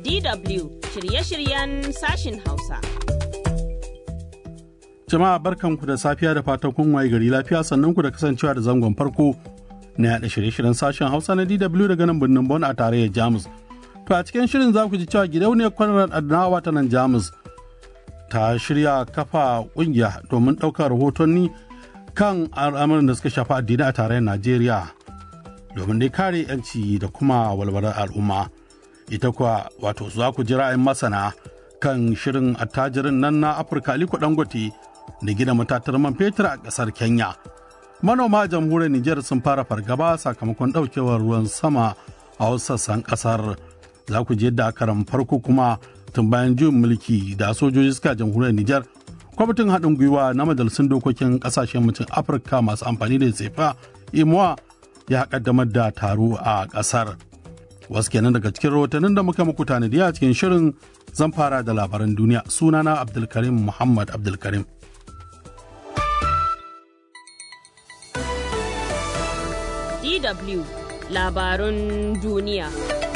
DW shirye-shiryen sashin Hausa. Jama'a barkanku da safiya da fatan kun waye gari lafiya sannan ku da kasancewa da zangon farko na yaɗa shirye-shiryen sashen Hausa na DW daga nan birnin Bon a tarayyar Jamus. To a cikin shirin za ku ji cewa gidauniyar kwanar Adnawa ta nan Jamus ta shirya kafa ƙungiya domin ɗaukar rahotanni kan al'amuran da suka shafi addini a tarayyar Najeriya domin dai kare 'yanci da kuma walwalar al'umma. Ita kuwa wato za ku ji ra'ayin masana kan shirin attajirin nan na Afirka Aliko Dangote da gina matatar man fetur a ƙasar Kenya. Manoma a jamhuriyar Nijar sun fara fargaba sakamakon ɗaukewar ruwan sama a wasu sassan ƙasar. Za ku ji yadda a karan farko kuma tun bayan juyin mulki da sojoji suka jamhuriyar Nijar. Kwamitin haɗin gwiwa na majalisun dokokin ƙasashen mutum Afirka masu amfani da tsefa imuwa ya ƙaddamar da taro a ƙasar. Wasu kenan daga cikin rahotannin da muka muku tanadi a cikin shirin zan fara da labaran duniya sunana Abdulkarim Muhammad Abdulkarim. DW labarun duniya.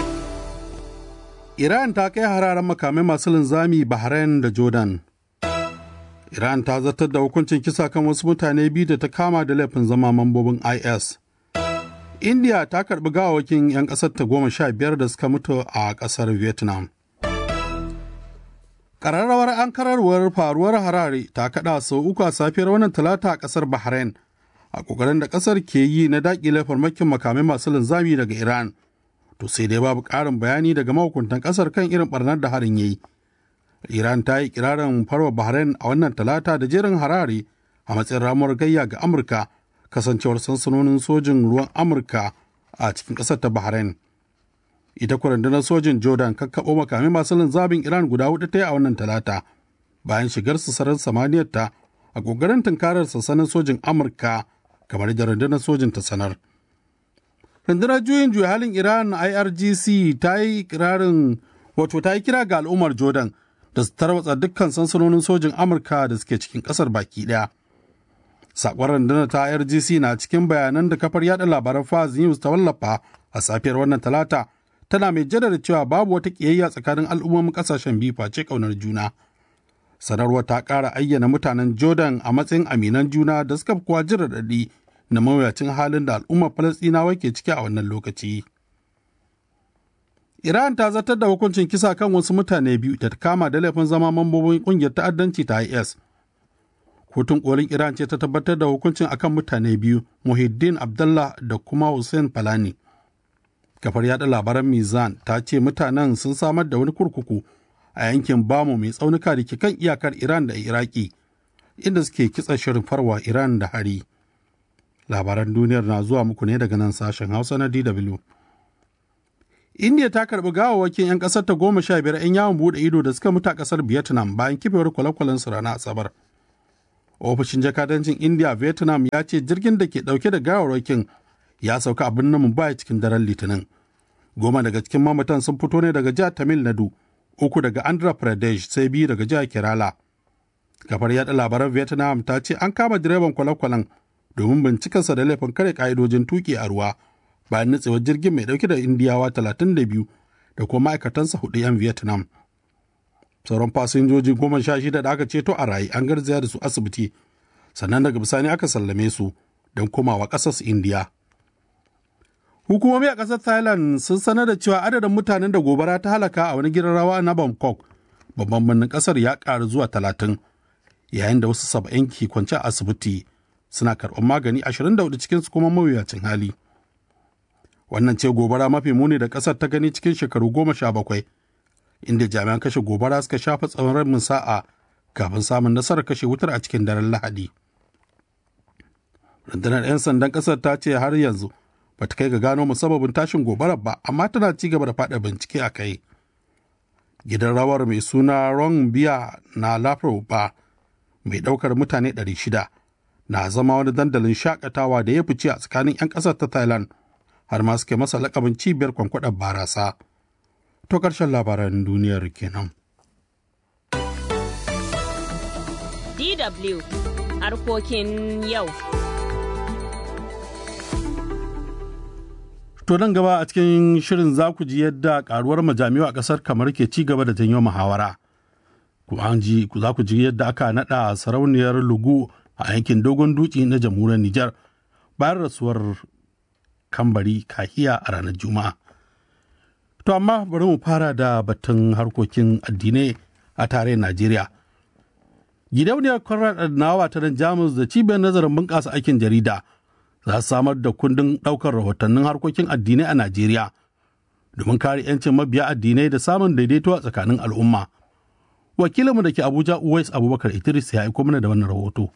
Iran ta kai hararen makamai masu linzami Bahrain da Jordan. Iran ta zartar da hukuncin kisa kan wasu mutane biyu da ta kama da laifin zama mambobin IS. India ta karbi gawawakin 'yan ƙasar ta goma sha biyar da suka mutu a ƙasar Vietnam. Ƙararrawar an kararwar faruwar harare ta kaɗa sau uku a safiyar wannan talata a ƙasar Bahrain a ƙoƙarin da ƙasar ke yi na daƙile farmakin makamai masu linzami daga Iran. To sai dai babu ƙarin bayani daga mahukuntan ƙasar kan irin ɓarnar da harin ya yi. Iran ta yi kirarin farwa Bahrain a wannan talata da jerin harare a matsayin ramuwar gayya ga Amurka kasancewar sansanonin sojin ruwan Amurka a cikin ƙasar ta Bahrain. Ita rundunar sojin Jordan kakkaɓo makamai masu linzamin Iran guda hudu ta yi a wannan talata bayan shigar su sararin samaniyar ta a ƙoƙarin tunkarar sansanin sojin Amurka kamar da rundunar sojin ta sanar. Rundunar juyin juya halin Iran IRGC ta yi kirarin wato ta yi kira ga al'ummar Jordan da su tarwatsa dukkan sansanonin sojin Amurka da suke cikin ƙasar baki ɗaya. Sakon rundunar ta RGC na cikin bayanan da kafar yada labaran Faz News ta wallafa a safiyar wannan talata tana mai jaddada cewa babu wata ƙiyayya tsakanin al'ummomin ƙasashen biyu face ƙaunar juna. Sanarwar ta ƙara ayyana mutanen Jordan a matsayin aminan juna da suka fi kowa jin raɗaɗi na mawuyacin halin da al'ummar Falasɗinawa ke ciki a wannan lokaci. Iran ta zartar da hukuncin kisa kan wasu mutane biyu da ta kama da laifin zama mambobin kungiyar ta'addanci ta IS. Kotun kolin Iran ce ta tabbatar da hukuncin akan mutane biyu, Muhiddin Abdullah da kuma Hussein Falani. Kafar yada labaran Mizan ta ce mutanen sun samar da wani kurkuku a yankin Bamu mai tsaunuka da ke kan iyakar Iran da Iraki, inda suke kitsa shirin farwa Iran da hari. Labaran duniyar na zuwa muku ne daga nan sashen Hausa na DW. India ta karbi gawawwakin 'yan ƙasar ta goma sha biyar 'yan yawon buɗe ido da suka mutu a ƙasar Vietnam bayan kifewar kwale-kwalen su ranar Asabar. Ofishin jakadancin India Vietnam ya ce jirgin da ke ɗauke da gawawwakin ya sauka a birnin Mumbai cikin daren Litinin. Goma daga cikin mamatan sun fito ne daga jihar Tamil Nadu, uku daga Andhra Pradesh sai biyu daga jihar Kerala. Kafar yaɗa labaran Vietnam ta ce an kama direban kwale-kwalen domin bincikarsa da laifin kare ka'idojin tuki a ruwa. bayan nutsewar jirgin mai dauke da indiyawa 32 da kuma ma'aikatansa hudu 'yan vietnam sauran fasinjoji goma sha shida da aka ceto a rayu an garzaya da su asibiti sannan daga bisani aka sallame su don komawa ƙasar su indiya hukumomi a ƙasar thailand sun sanar da cewa adadin mutanen da gobara ta halaka a wani gidan rawa na bangkok babban birnin ƙasar ya ƙaru zuwa talatin yayin da wasu saba'in ke kwance a asibiti suna karɓar magani 24 cikinsu kuma mawuyacin hali wannan ce gobara mafi muni da ƙasar ta gani cikin shekaru goma sha bakwai inda jami'an kashe gobara suka shafa tsawon rabin sa'a kafin samun nasarar kashe wutar a cikin daren lahadi rundunar 'yan sandan ƙasar ta ce har yanzu ba ta kai ga gano musabbabin tashin gobarar ba amma tana ci gaba da faɗa bincike a kai gidan rawar mai suna ron biya na lafro ba mai ɗaukar mutane 600 na zama wani dandalin shakatawa da ya fice a tsakanin 'yan ƙasar ta thailand har ma suke masa lakabin cibiyar kwankwadar barasa. To ƙarshen labaran duniyar kenan. DW harkokin yau. To nan gaba a cikin shirin za ku ji yadda karuwar majami'u a ƙasar kamar ke ci gaba da janyo muhawara. Kuma an ji za ku ji yadda aka naɗa sarauniyar Lugu a yankin Dogon Dutse na jamhuriyar Nijar bayan rasuwar kambari kahiya a ranar Juma'a. To amma bari mu fara da batun harkokin addinai a tarayyar Najeriya. Gidauniyar Conrad Adnawa ta nan Jamus da cibiyar nazarin bunƙasa aikin jarida za su samar da kundin ɗaukar rahotannin harkokin addinai a Najeriya domin kare 'yancin mabiya addinai da samun daidaito a tsakanin al'umma. Wakilinmu da ke Abuja Uwais Abubakar Idris ya aiko mana da wannan rahoto.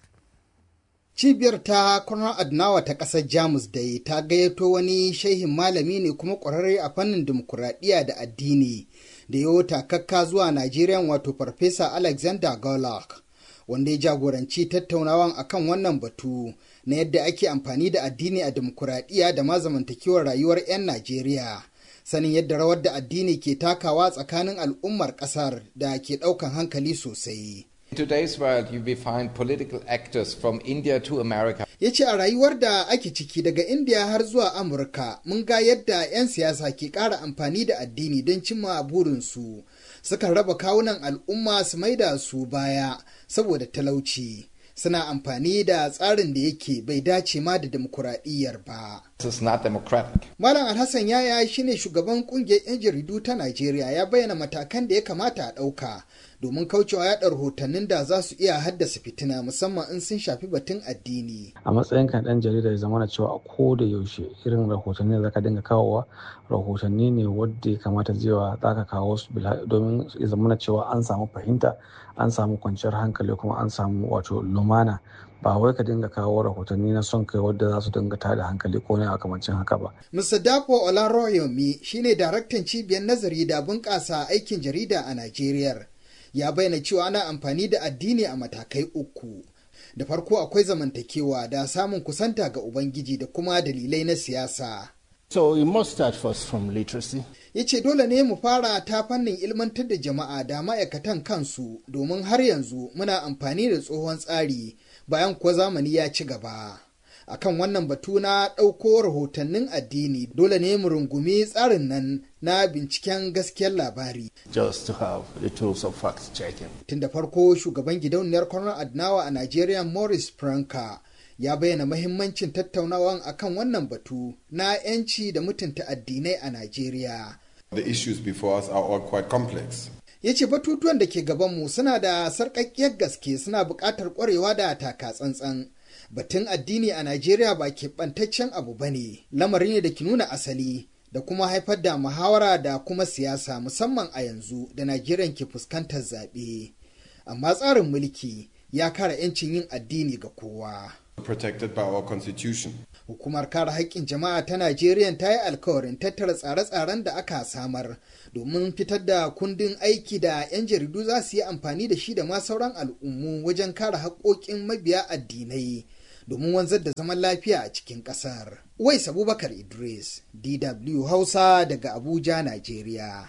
Cibiyar ta Konrad Adnawa ta ƙasar Jamus dai ta gayyato wani shehin malami ne kuma ƙwararre a fannin dimokuraɗiyya da addini da yawo takakka zuwa Najeriya wato Farfesa Alexander Golak. wanda ya jagoranci tattaunawan akan wannan batu na yadda ake amfani da addini a demokuraɗiyya da ma zamantakewar rayuwar 'yan Najeriya. Sanin yadda rawar da addini ke takawa tsakanin al'ummar ƙasar da ke ɗaukan hankali sosai. In today's world, you will find political actors from India to America. Ya ce a rayuwar da ake ciki daga India har zuwa Amurka, mun ga yadda 'yan siyasa ke ƙara amfani da addini don cimma burinsu. Sukan raba kawunan al'umma su maida su baya saboda talauci. Suna amfani da tsarin da yake bai dace ma da demokuraɗiyyar ba. This is not democratic. Malam Alhassan Yaya shine shugaban kungiyar 'yan jaridu ta Najeriya ya bayyana matakan da ya kamata a ɗauka domin kaucewa yaɗa rahotannin da za su iya haddasa fitina musamman in sun shafi batun addini. A matsayin kan ɗan jarida ya zama cewa a ko da yaushe irin rahotanni da zaka dinga kawowa rahotanni ne wadda ya kamata zewa za ka kawo su domin ya zama cewa an samu fahimta an samu kwanciyar hankali kuma an samu wato lumana ba wai ka dinga kawo rahotanni na son kai wadda za su dinga tada hankali ko ne a kamancin haka ba. Mr. Dapo Olaroyomi shine daraktan cibiyar nazari da bunƙasa aikin jarida a Najeriya. Ya bayyana cewa ana amfani da addini a matakai uku. Da farko akwai zamantakewa da samun kusanta ga Ubangiji da kuma dalilai na siyasa. So we must start first from literacy. Ya ce dole ne mu fara ta fannin ilmantar da jama'a da ma'aikatan kansu domin har yanzu muna amfani da tsohon tsari bayan kuwa zamani ya ci gaba. akan wannan batu na ɗauko rahotannin addini dole ne mu rungumi tsarin nan na binciken gaskiyar labari. Just to have the tools of fact checking. Tun da farko shugaban gidauniyar Konrad Adnawa a Najeriya Morris Franka ya bayyana mahimmancin tattaunawan akan wannan batu na 'yanci da mutunta addinai a Najeriya. The issues before us are all quite complex. ya ce batutuwan da ke gabanmu suna da sarƙaƙƙiyar gaske suna buƙatar ƙwarewa da taka tsantsan batun addini a najeriya ba keɓantaccen abu ba ne lamari ne da ke nuna asali da kuma haifar da muhawara da kuma siyasa musamman a yanzu da najeriya ke fuskantar zaɓe amma tsarin mulki ya kare 'yancin yin addini ga kowa Protected by our constitution. Hukumar kare haƙƙin jama'a ta Najeriya ta yi alkawarin tattara tsare-tsaren da aka samar domin fitar da kundin aiki da 'yan jaridu za su yi amfani da shi da ma sauran al'ummu wajen kare haƙƙoƙin mabiya addinai domin wanzar da zaman lafiya a cikin ƙasar. Uwais Abubakar Idris, DW Hausa daga Abuja, Najeriya.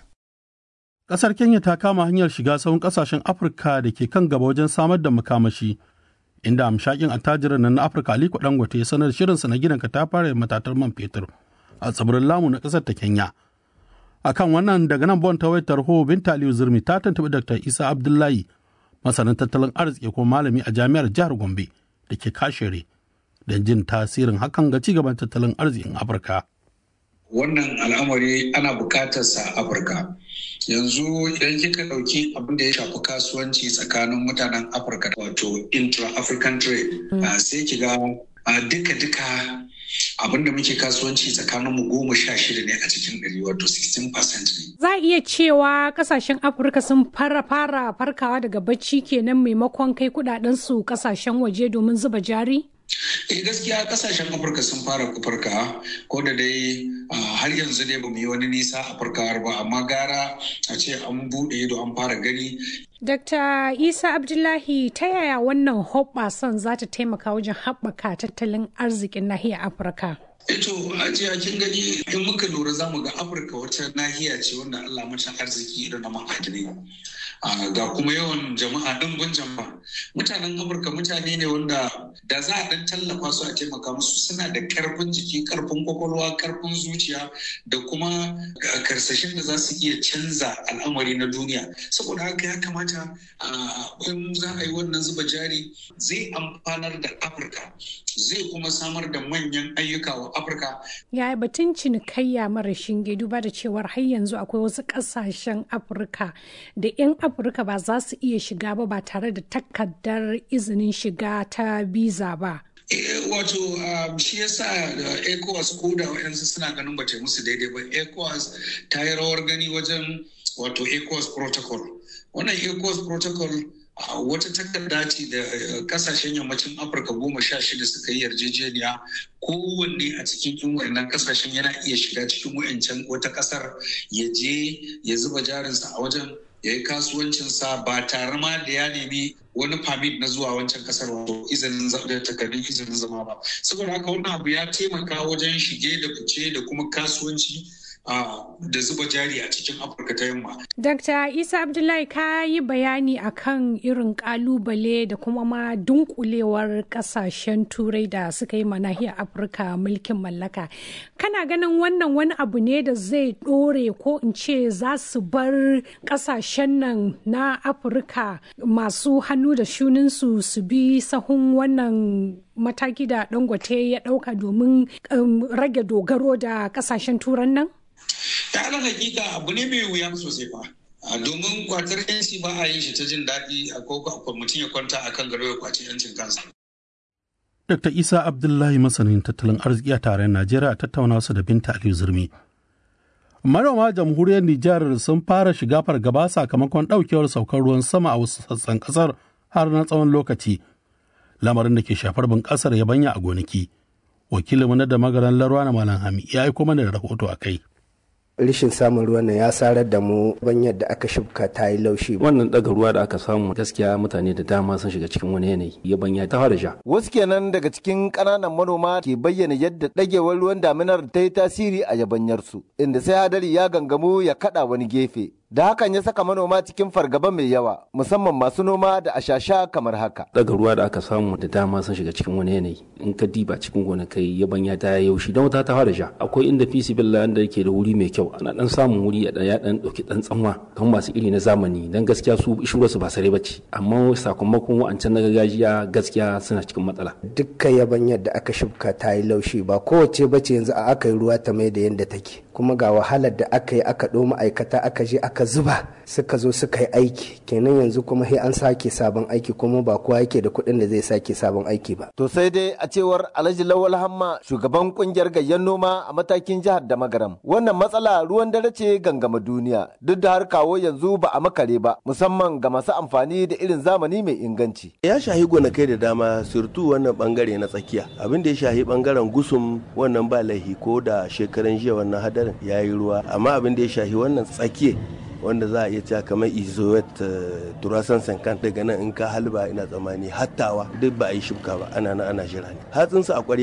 Ƙasar Kenya ta kama hanyar shiga sauran ƙasashen Afirka da ke kan gaba wajen samar da makamashi. inda amshakin attajirin nan na afirka aliko dangote ya sanar shirinsa na gidan katafare matatar man fetur a tsibirin lamu na kasar ta kenya akan wannan daga nan bon tawai tarho binta aliyu zurmi ta tantabi dr isa abdullahi masanin tattalin arziki ko malami a jami'ar jihar gombe da ke kashere don jin tasirin hakan ga cigaban tattalin arzikin afirka wannan al'amari ana bukatarsa a afirka yanzu idan kika ɗauki abin da ya shafi kasuwanci tsakanin mutanen afirka wato intra-african trade sai ki ga duka-duka abin da muke kasuwanci tsakanin mu goma sha shida ne a cikin ɗari wato 16% ne. Za a iya cewa kasashen Afirka sun fara fara farkawa daga bacci kenan maimakon kai kudaden su kasashen waje domin zuba jari? eh gaskiya kasashen afirka sun fara farka ko da dai har yanzu ne ba mu yi wani nisa a farkawar ba amma gara a ce an buɗe ido an fara gani Dr. Isa Abdullahi ta yaya wannan hoɓɓasan za ta taimaka wajen haɓaka tattalin arzikin nahiyar Afirka? Eto ajiya kin gani in muka lura za mu ga Afirka wata nahiya ce wanda Allah mata arziki irin na ma'adinai. ga kuma yawan jama'a ɗimbin jama'a mutanen afirka mutane ne wanda da za a ɗan tallafa su a taimaka musu suna da karfin jiki karfin kwakwalwa karfin zuciya da kuma karsashin da za su iya canza al'amari na duniya saboda haka ya kamata in za a yi wannan zuba jari zai amfanar da afirka zai kuma samar da manyan ayyuka wa afirka ya batun cinikayya mara shinge duba da cewar har yanzu akwai wasu ƙasashen afirka da 'yan afirka ba za su iya shiga ba ba tare da takardar izinin shiga ta biza ba wato shi yasa da ecowas ko da wayansu suna ganin bata musu daidai ba ecowas ta yi rawar gani wajen wato ecowas protocol wannan ecowas protocol wata takarda ce da kasashen yammacin afirka goma sha shida suka yi yarjejeniya kowanne a cikin yin wannan kasashen yana iya shiga cikin wayancan wata kasar ya je ya zuba jarinsa a wajen ya yi kasuwancinsa ba tare ma da ya nemi wani permit na zuwa wancan kasar wato izinin da takardun izinin zama ba saboda haka wannan abu ya taimaka wajen shige da fice da kuma kasuwanci da zuba jari a cikin afirka ta yamma. Dr. Isa Abdullahi ka yi bayani akan irin kalubale da kuma ma dunkulewar kasashen turai da suka yi nahiyar afirka mulkin mallaka. Kana ganin wannan wani abu ne da zai ɗore ko in ce za su bar kasashen nan na afirka masu hannu da shuninsu su bi sahun wannan mataki da dangote ya ɗauka domin rage dogaro da kasashen turan nan? ta ala hakika abu ne mai wuya sosai fa domin kwatar yanci ba a yin shi ta jin daɗi a koko mutum ya kwanta a kan gado ya kwaci yancin kansa. Dr. Isa Abdullahi masanin tattalin arziki a tarayyar Najeriya a tattauna su da Binta Aliyu Zurmi. Manoma jamhuriyar Nijar sun fara shiga fargaba sakamakon ɗaukewar saukar ruwan sama a wasu sassan ƙasar har na tsawon lokaci. Lamarin da ke shafar bunƙasar yabanya a gonaki. Wakilinmu na da magaran Larwa na Malam Hami ya aiko mana da rahoto a kai. rishin samun ruwan nan ya sarar da mu banyar da aka shubka ta yi laushi wannan daga ruwa da aka samu gaskiya mutane da dama sun shiga cikin wani yanayi ya banya ta fara sha wasu kenan daga cikin ƙananan manoma ke bayyana yadda ɗagewar ruwan daminar ta yi tasiri a yabanyarsu inda sai hadari ya gangamu ya kaɗa wani gefe da hakan ya saka manoma cikin fargaba mai yawa musamman masu noma da ashasha kamar haka daga ruwa da aka samu da dama sun shiga cikin wani yanayi in ka diba cikin gonakai yabanya ta yaushi don wata ta fara sha akwai inda fisi billa da yake da wuri mai kyau ana dan samun wuri ya ya dan dauki dan tsanwa kan masu iri na zamani dan gaskiya su shura su ba sare bace amma sakamakon wa'ancan na gargajiya gaskiya suna cikin matsala dukkan yabanyar da aka shubka ta yi laushi ba kowace bace yanzu a aka yi ruwa ta mai da yadda take kuma ga wahalar da aka yi aka ɗo ma'aikata aka je aka zuba suka zo suka yi aiki kenan yanzu kuma sai an sake sabon aiki kuma ba kowa yake da kuɗin da zai sake sabon aiki ba. To sai dai a cewar Alhaji Lawal Hamma shugaban kungiyar gayyan noma a matakin jihar da Magaram. Wannan matsala ruwan dare ce gangama duniya duk da har kawo yanzu ba a makare ba musamman ga masu amfani da irin zamani mai inganci. Ya shahi gonakai da dama surtu wannan bangare na tsakiya abin da ya shahi bangaren gusum wannan ba laihi ko da shekaran jiya wannan hadarin ya yi ruwa amma abin da ya shahi wannan tsakiya wanda za a iya cewa kamar izoet turasan sankan daga nan in ka halba ina tsammani hattawa duk ba a yi shuka ba ana na ana jira ne hatsinsu a